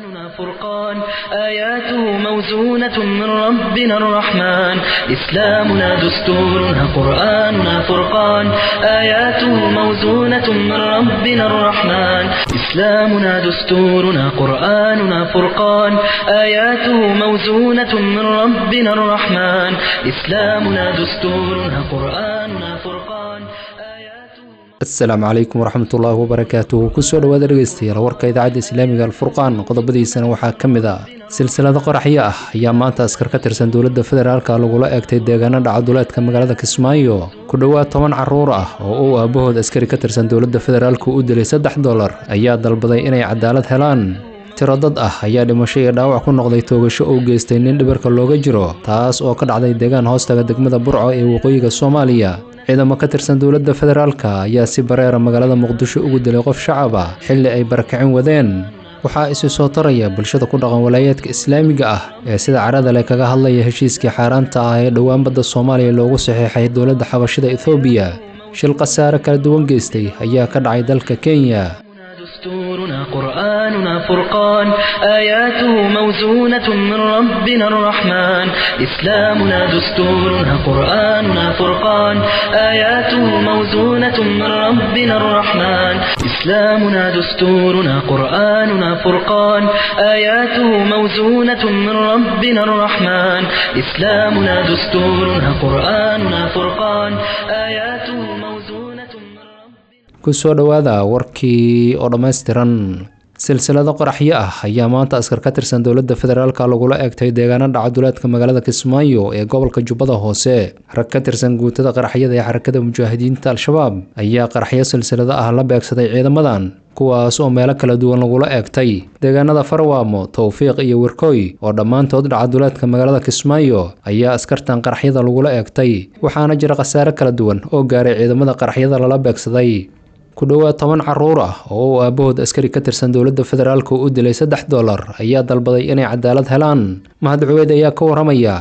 قرآننا فرقان آياته موزونة من ربنا الرحمن إسلامنا دستورنا قرآننا فرقان آياته موزونة من ربنا الرحمن إسلامنا دستورنا قرآننا فرقان آياته موزونة من ربنا الرحمن إسلامنا دستورنا قرآننا فرقان آياته asalaamu calaykum waraxmatullaahi wabarakaatuhu kusoo dhowaada dhegeystayaal warka idaacadda islaamiga alfurqaan qodobadiisana waxaa ka mid ah silsilado qoraxyo ah ayaa maanta askar ka tirsan dowladda federaalka lagula eegtay deegaano dhacaduleedka magaalada kismaayo ku dhowaad toban caruur ah oo uu aabahood askari ka tirsan dowladda federaalka u dilay saddex dolar ayaa dalbaday inay cadaalad helaan tiro dad ah ayaa dhimasho iyo dhaawac ku noqday toogasho uu geystay nin dhibarka looga jiro taas oo ka dhacday deegaan hoostaga degmada burco ee waqooyiga soomaaliya ciidamo ka tirsan dowladda federaalka ayaa si bareera magaalada muqdisho ugu dilay qof shacab ah xilli ay barakicin wadeen waxaa isi soo taraya bulshada ku dhaqan walaayaadka islaamiga ah ee sida carada leh kaga hadlaya heshiiskii xaaraanta ah ee dhowaan badda soomaaliya loogu saxiixay dowladda xabashida ethoobiya shil khasaare kala duwan geystay ayaa ka dhacay dalka kenya دستورنا قرآننا فرقان آياته موزونة من ربنا الرحمن إسلامنا دستورنا قرآننا فرقان آياته موزونة من ربنا الرحمن إسلامنا دستورنا قرآننا فرقان آياته موزونة من ربنا الرحمن إسلامنا دستورنا قرآننا فرقان آياته موزونة من ربنا kusoo dhowaada warkii oo dhammaystiran silsilado qoraxyo ah ayaa maanta askar ka tirsan dowladda federaalka lagula eegtay deegaano dhacaduleedka magaalada kismaayo ee gobolka jubbada hoose rag ka tirsan guutada qaraxyada ee xarakada mujaahidiinta al-shabaab ayaa qaraxyo silsilado ah la beegsaday ciidamadan kuwaas oo meelo kala duwan lagula eegtay deegaanada farwaamo towfiiq iyo werkooy oo dhammaantood dhacaduleedka magaalada kismaayo ayaa askartan qaraxyada lagula eegtay waxaana jira khasaare kala duwan oo gaaray ciidamada qaraxyada lala beegsaday ku dhowaad toban caruur ah oo uu aabahood askari ka tirsan dowladda federaalka u dilay saddex dolar ayaa dalbaday inay cadaalad helaan mahad cuweyd ayaa ka waramaya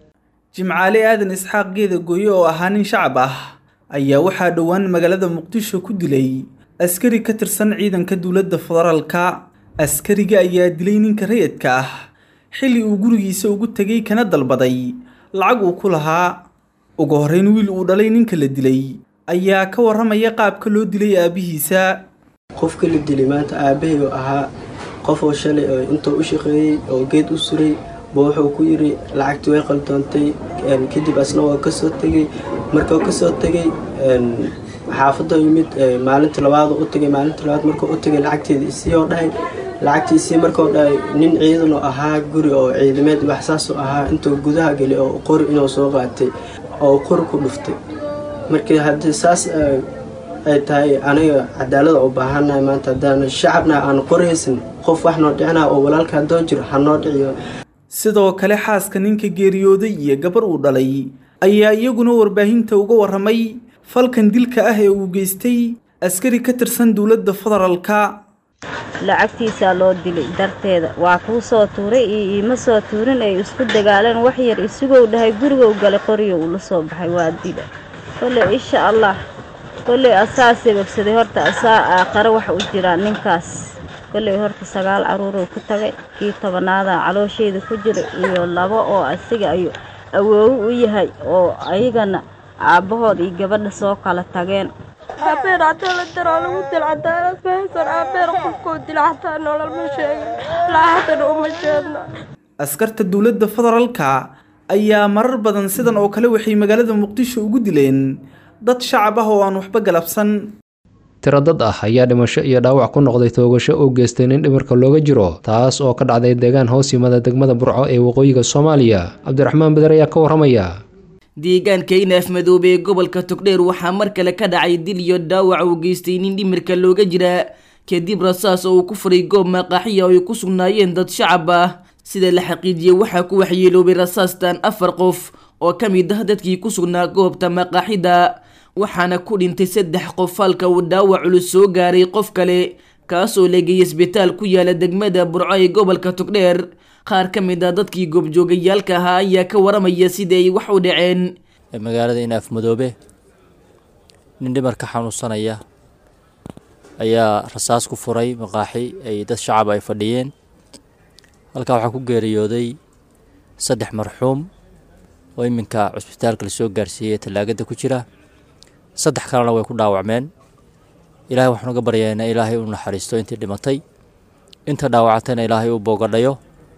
jimcaale aadan isxaaq geeda gooye oo ahaa nin shacab ah ayaa waxaa dhowaan magaalada muqdisho ku dilay askari ka tirsan ciidanka dowladda federaalka askariga ayaa dilay ninka rayidka ah xilli uu gurigiisa ugu tegay kana dalbaday lacag uu ku lahaa ugu horreyn wiil uu dhalay ninka la dilay ayaa ka warramaya qaabka loo dilay aabihiisa qofka la dilay maanta aabbahay oo ahaa qof oo shalay oo intuu u shaqeeyey oo geed u suray ba wuxuu ku yidhi lacagtii way qaldoontay kadib asna waa kasoo tegey markuu kasoo tegey xaafadda yimid maalinta labaad u tagay maalinta labaad markuu u tagay lacagteeda isii oo dhahay lacagtii isii markuu dhahay nin ciidan oo ahaa guri oo ciidameed waxsaas oo ahaa intuu gudaha gelay oo qori inuu soo qaatay oo qori ku dhuftay markii haddii saas ay tahay aniga cadaalada u baahannahay maanta haddaan shacabna aan qoraysan qof wax noo dhicinaa oo walaalka haddoo jiro ha noo dhiciyo sidoo kale xaaska ninka geeriyooday iyo gabar uu dhalay ayaa iyaguna warbaahinta uga warramay falkan dilka ah ee uu geystay askari ka tirsan dowladda federaalka lacagtiisaa loo dilay darteeda waa kuu soo tuuray iyo iima soo tuurin ay isku dagaaleen wax yar isugou dhahay gurigow galay qoriyo uu la soo baxay waa dila kolley insha allah kolley asaa sababsaday horta asaa aaqare wax u jiraa ninkaas kolley horta sagaal caruuruu ku tagay kii tobanaada caloosheeda ku jira iyo labo oo asiga ayu awoowo u yahay oo ayagana aabbahood iyo gabadha soo kala tageen aabeen haddii la daraa lagu dil cadaalad mahaysan aabeen qofkuu dila xataa nolol ma sheegin laaxatan uma jeedna askarta dowladda federaalka ayaa marar badan sidan oo kale waxay magaalada muqdisho ugu dileen dad shacab ah oo aan waxba galabsan tiro dad ah ayaa dhimasho iyo dhaawac ku noqday toogasho uu geystay nin dhimarka looga jiro taas oo ka dhacday deegaan hoos yimada degmada burco ee waqooyiga soomaaliya cabdiraxmaan beder ayaa ka waramaya deegaanka inaaf madoobe ee gobolka togdheer waxaa mar kale ka dhacay dil iyo dhaawac uu geystay nin dhimirka looga jira kadib rasaas oo uu ku furay goob maqaaxiya oo ay ku sugnaayeen dad shacab ah sida la xaqiijiyey waxaa ku waxyeeloobay rasaastan afar qof oo ka mid ah dadkii ku sugnaa goobta maqaaxida waxaana ku dhintay saddex qof halka uu dhaawac culus soo gaaray qof kale kaasoo leegayay isbitaal ku yaala degmada burco ee gobolka togdheer qaar ka mid ah dadkii goobjoogayaalka ahaa ayaa ka waramaya sida ay wax u dhaceen magaalada inaaf madoobe nin dhimar ka xanuunsanaya ayaa rasaas ku furay maqaaxi ay dad shacab ay fadhiyeen halkaa waxaa ku geeriyooday saddex marxuum oo iminka cusbitaalka lasoo gaarsiiyey tallaagada ku jira saddex kalena way ku dhaawacmeen ilaahay waxaan uga baryaa ina ilaahay u naxariisto intii dhimatay inta dhaawacatayna ilaahay u boogadhayo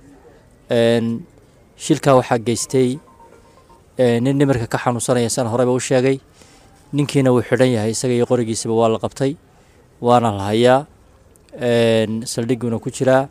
shilkaa waxaa geystay nin nimarka ka xanuunsanaya san horeba u sheegay ninkiina wuu xidhan yahay isaga iyo qorigiisaba waa la qabtay waana la hayaa saldhiguuna ku jiraa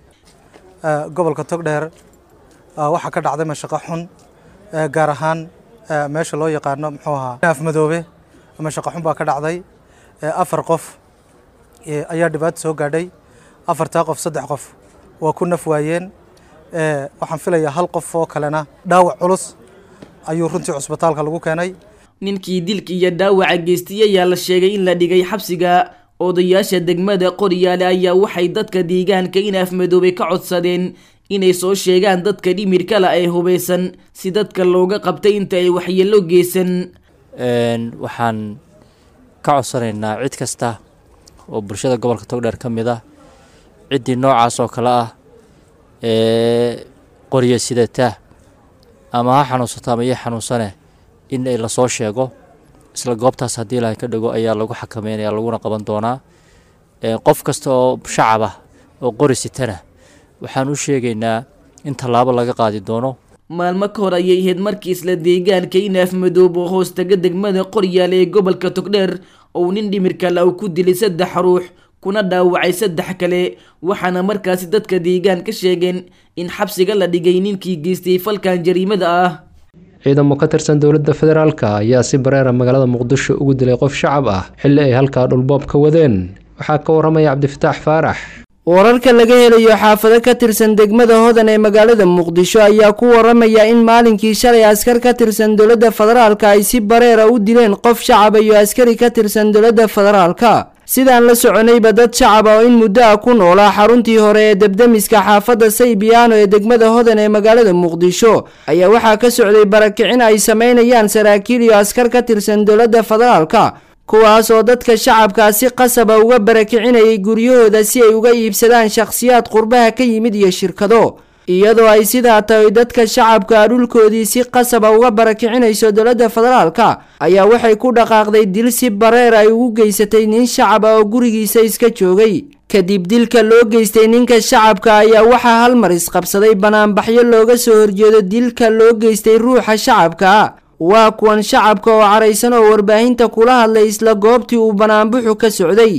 gobolka togdheer waxaa ka dhacday mashaqo xun gaar ahaan meesha loo yaqaano muxuu ahaa afmadoobe mashaqo xun baa ka dhacday afar qof ayaa dhibaato soo gaadhay afartaa qof saddex qof waa ku naf waayeen waxaan filayaa hal qof oo kalena dhaawac culus ayuu runtii cusbitaalka lagu keenay ninkii dilka iyo dhaawaca geystay ayaa la sheegay in la dhigay xabsiga odayaasha degmada qoryaale ayaa waxay dadka deegaanka in afmadoobay ka codsadeen inay soo sheegaan dadka dhimirkala ee hubeysan si dadka looga qabtay inta ay waxyeelo geysan waxaan ka codsanaynaa cid kasta oo bulshada gobolka togdheer ka mid ah ciddii noocaas oo kale ah ee qorya sidata ama ha xanuunsato ama iyo xanuunsane in ay lasoo sheego isla goobtaas haddii ilaahay ka dhigo ayaa lagu xakameynaya laguna qaban doonaa qof kasta oo shacab ah oo qori sitana waxaan u sheegaynaa in tallaabo laga qaadi doono maalmo ka hor ayay ahayd markii isla deegaanka inaaf madoob oo hoostaga degmada qoryaale ee gobolka togdheer ou nin dhimirkala uu ku dilay saddex ruux kuna dhaawacay saddex kale waxaana markaasi dadka deegaan ka sheegeen in xabsiga la dhigay ninkii geystay falkan jariimada ah ciidamo ka tirsan dowladda federaalka ayaa si bareera magaalada muqdisho ugu dilay qof shacab ah xilli ay halkaa dhulboob ka wadeen waxaa ka waramaya cabdifataax faarax wararka laga helayo xaafado ka tirsan degmada hodan ee magaalada muqdisho ayaa ku waramaya in maalinkii shalay askar ka tirsan dowladda federaalka ay si bareera u dileen qof shacaba iyo askari ka tirsan dowladda federaalka sidaan la soconayba dad shacaba oo in muddo ah ku noolaa xaruntii hore ee debdemiska xaafadda saybiyaano ee degmada hodan ee magaalada muqdisho ayaa waxaa ka socday barakicin ay sameynayaan saraakiil iyo askar ka tirsan dowladda federaalka kuwaas oo dadka shacabkaa si qasaba uga barakicinayay guryahooda si ay uga iibsadaan shakhsiyaad qurbaha ka yimid iyo shirkado iyadoo ay sidaa tahay dadka shacabka dhulkoodii si qasaba uga barakicinayso dowladda federaalka ayaa waxay ku dhaqaaqday dil si bareer ay ugu geysatay nin shacaba oo gurigiisa iska joogay kadib dilka loo geystay ninka shacabka ayaa waxaa hal mar isqabsaday banaanbaxyo looga soo horjeedo dilka loo geystay ruuxa shacabka waa kuwan shacabka oo caraysan oo warbaahinta kula hadlay isla goobtii uu banaanbuxu ka socday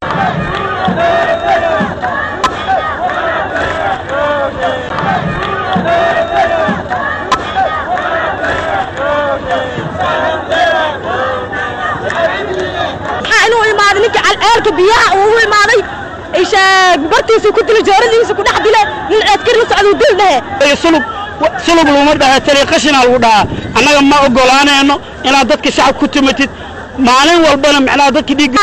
inuu imaaday ninka calceelka biyaha uu imaaday bartiisu ku dila jooradiisa ku dhex dile nin ceedkar la socda dil dhehe sulub sulub laguma dhaha tali qashinaa lagu dhahaa annaga ma ogolaanayno inaad dadka shacab ku timatid maalin walbana macnaha dadka dhiig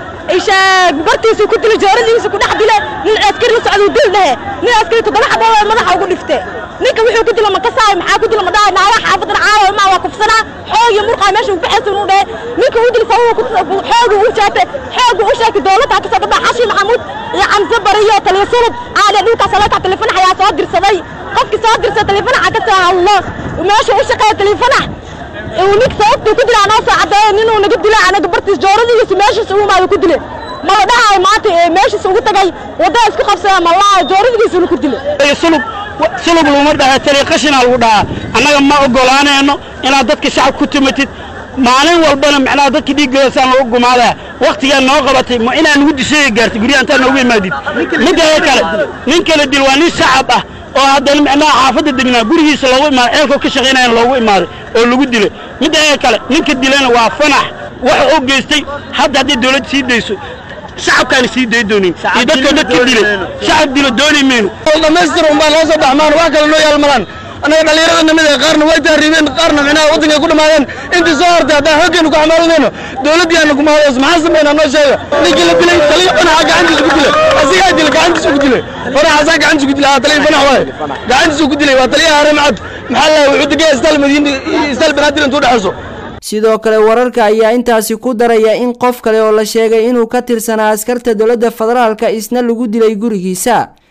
bartiisu ku dila jooradiisa ku dhex dile nin ceedkar la socda dil dhehe nin askari toddoba xaboo madaxa ugu dhifte ninka wuxuu ku dila makasaayo maxaa ku dila madhaay naaga xaafadan caawa maa waa kufsanaa xoog iyo murqaa meesha uu baxaysa inuu dhehe ninka uu dil sababa xoogu u sheegtay xoogu u sheegtay dowladda kasoo dhadhaa xashi maxamuud iyo camse bari iyo taliya sulub aale dhulkaas alaka telefanax ayaa soo dirsaday qofkii soo dirsa telefanaxa ka soo hadlo meesha u shaqeeya telefanax uu ninka sababtuu ku dila anoo soo caddeeyo ninuu naga dilay anaga bartiis jooradiisa meeshiisa uu imaado ku dile mala dhahayo maanta meeshiisa ugu tagay waddada isku qabsada malaa jooradigiisa ku dile sulub sulub laguma dhaha tali qashinaa lagu dhahaa annaga ma ogolaanayno inaad dadka shacab ku timatid maalin walbana macnaha dadka dhiiggoodasaan lagu gumaadaa waktigaa noo qabatay ma inaa nugu disheega gaartay guryaha intaa noogu imaadid midda kale nin kala dil waa nin shacab ah oo haddana macnaha xaafadda degnaa gurigiisa loogu imaaday ceelkoo ka shaqaynayana loogu imaaday oo lagu dilay midda kale ninka dilayna waa fanax waxa uu geystay hadda hadday dawladda sii dayso shacabkaana sii day doonin iyo dadkoo dadka dilay shacab dilo dooni mayno dhammaystir unbaa loo soo baxmaan wax kale noo yaalmalaan annaga dhallinyarada namid ee qaarna way tahriibeen qaarna micnaha waddankay ku dhammaadeen intii soo hortay haddaan xooggeenu ku xamaalanayno dowladdii aanu ku mahadays maxaa sameynaa noo sheega ninkii la dilay taliya fanaxa gacantiisa ku dilay asigaa dilay gacantiisa ku dilay fanaxaasaa gacantiisa ku dilay haa taliya fanax waaye gacantiisa ku dilay waa taliyaha haramcad maxaa la wuxuu degaya istaal madiina istaal banaadir intuu dhexayso sidoo kale wararka ayaa intaasi ku daraya in qof kale oo la sheegay inuu ka tirsanaa askarta dowladda federaalka isna lagu dilay gurigiisa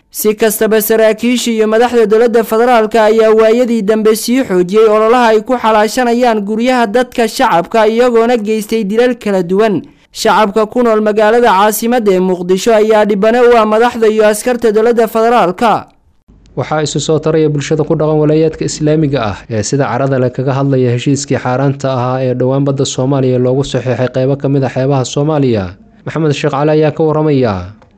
si kastaba saraakiisha iyo madaxda dowladda federaalka ayaa waayadii dambe sii xoojiyey ololaha ay ku xalaashanayaan guryaha dadka shacabka iyagoona geystay dilal kala duwan shacabka ku nool magaalada caasimadda ee muqdisho ayaa dhibane u ah madaxda iyo askarta dowladda federaalka waxaa isu soo taraya bulshada ku dhaqan walaayaadka islaamiga ah ee sida carada le kaga hadlaya heshiiskii xaaraanta ahaa ee dhowaan badda soomaaliya loogu saxiixay qeybo ka mid a xeebaha soomaaliya maxamed sheekh cali ayaa ka waramaya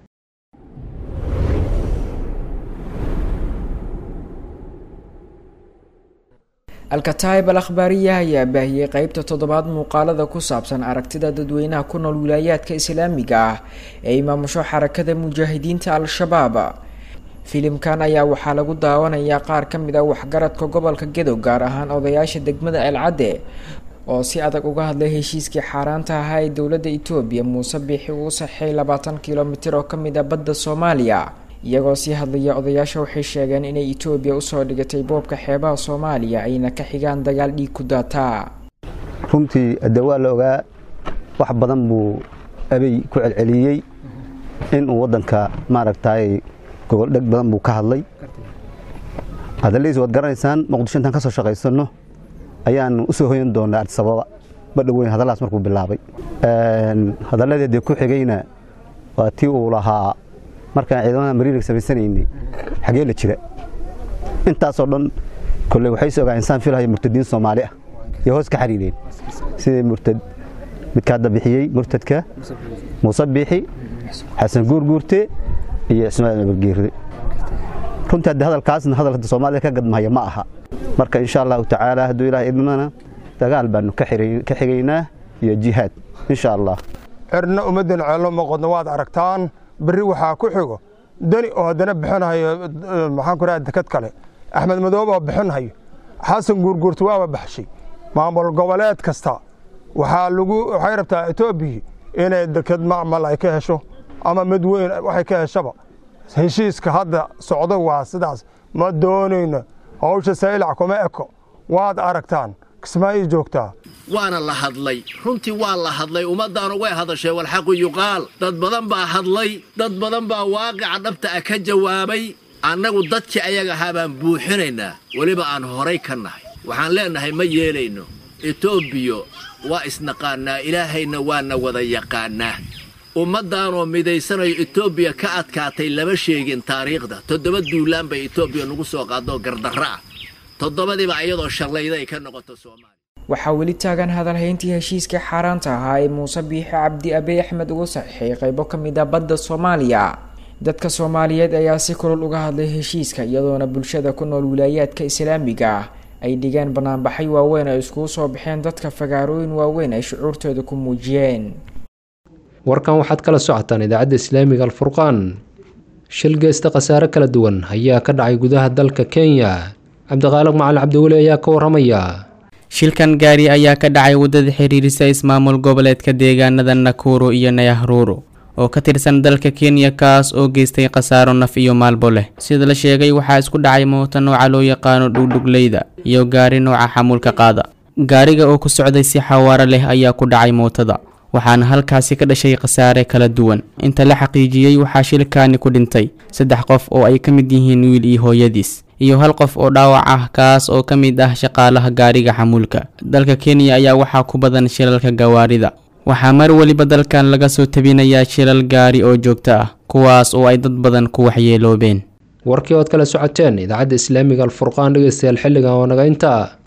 alkataib al akhbaariya ayaa baahiyey qeybta toddobaad muuqaalada ku saabsan aragtida dadweynaha ku nool wilaayaadka islaamiga ah ee imaamusho xarakada mujaahidiinta al-shabaab filimkan ayaa waxaa lagu daawanayaa qaar ka mid a waxgaradka gobolka gedo gaar ahaan odayaasha degmada elcadde oo si adag uga hadlay heshiiskii xaaraanta ahaa ee dowladda etoobiya muuse biixi uu saxeey labaatan kilomitir oo ka mid a badda soomaaliya iyagoo sii hadlaya odayaasha waxay sheegeen inay etoobiya usoo dhigatay boobka xeebaha soomaaliya ayna ka xigaan dagaal dhiig ku daataa runtii de waa la ogaa wax badan buu abey ku celceliyey inuu waddanka maaragtay gogoldheg badan buu ka hadlay hadaladiis waad garanaysaan muqdisho intaan ka soo shaqaysanno ayaanu u soo hoyan doonaa artisababa badha weyn hadalladaas markuu bilaabay hadalladeedii ku xigayna waa tii uu lahaa markaan ciidamada mariirig samaysanaynay xagee la jira intaasoo dhan kolley waxay is ogaa insaan filahaya murtadiin soomaali ah iyo hoos ka xariireen sidii murtad midka hadda bixiyey murtadka muuse biixi xasan guurguurte iyo ismaaciil abargeerde runtii hadde hadalkaasna hadal hadda soomaalida ka gadmahaya ma aha marka insha allahu tacaala hadduu ilaah idmana dagaal baanu ka xigaynaa iyo jihaad insha allah cirna ummaddan ceello maqodna waad aragtaan berri waxaa ku xigo dani oo haddana bixinahayo maxaan ku raha dekad kale axmed madoobe oo bixinahayo xasan guurguurta waaba baxshay maamul goboleed kasta waxaa lagu waxay rabtaa etoobiya inay dekad macmal ay ka hesho ama mid weyn waxay ka heshaba heshiiska hadda socdo waa sidaas ma doonayno hawsha saylac kuma eko waad aragtaan kismaayi joogtaa waana la hadlay runtii waa la hadlay ummaddaanu way hadashee walxaqu yuqaal dad badan baa hadlay dad badan baa waaqica dhabta ah ka jawaabay annagu dadkii ayaga ahaa baan buuxinaynaa weliba aan horay ka nahay waxaan leennahay ma yeelayno etoobiya waa isnaqaannaa ilaahayna waana wada yaqaannaa ummaddaanoo midaysanayo etoobiya ka adkaatay lama sheegin taariikhda toddoba duulaan bay etoobiya nagu soo qaadoo gardarro ah toddobadiiba iyadoo shallayda ay ka noqoto soomaaliya waxaa weli taagan hadalhayntii heshiiskii xaaraanta ahaa ee muuse biixi cabdi abey axmed ugu saxiixay qaybo ka mid a badda soomaaliya dadka soomaaliyeed ayaa si kulul uga hadlay heshiiska iyadoona bulshada ku nool wilaayaadka islaamiga ah ay dhigeen banaanbaxay waaweyn ay iskugu soo baxeen dadka fagaarooyin waaweyn ay shucuurtooda ku muujiyeen warkan waxaad kala socotaan idaacadda islaamiga alfurqaan shil geysta khasaare kala duwan ayaa ka dhacay gudaha dalka kenya cabdiqaaliq macalin cabdiweli ayaa ka waramaya shilkan gaari ayaa ka dhacay waddada xiriirisa ismaamul goboleedka deegaanada nakuru iyo nayahruru oo ka tirsan dalka kenya kaas oo geystay khasaaro naf iyo maalbo leh sida la sheegay waxaa isku dhacay moota nooca loo yaqaano dhugdhugleyda iyo gaari nooca xamuulka qaada gaariga oo ku socday si xawaaro leh ayaa ku dhacay mootada waxaana halkaasi ka dhashay khasaare kala duwan inta la xaqiijiyey waxaa shilkaani ku dhintay saddex qof oo ay ka mid yihiin wiil iyo hooyadiis iyo hal qof oo dhaawac ah kaas oo ka mid ah shaqaalaha gaariga xamuulka dalka kenya ayaa waxaa ku badan shilalka gawaarida waxaa mar weliba dalkan laga soo tabinayaa shilal gaari oo joogto ah kuwaas oo ay dad badan ku waxyeeloobeen warkii ood kala socoteen idaacadda islaamiga alfurqaan dhegeystayaal xilligan oo naga intaa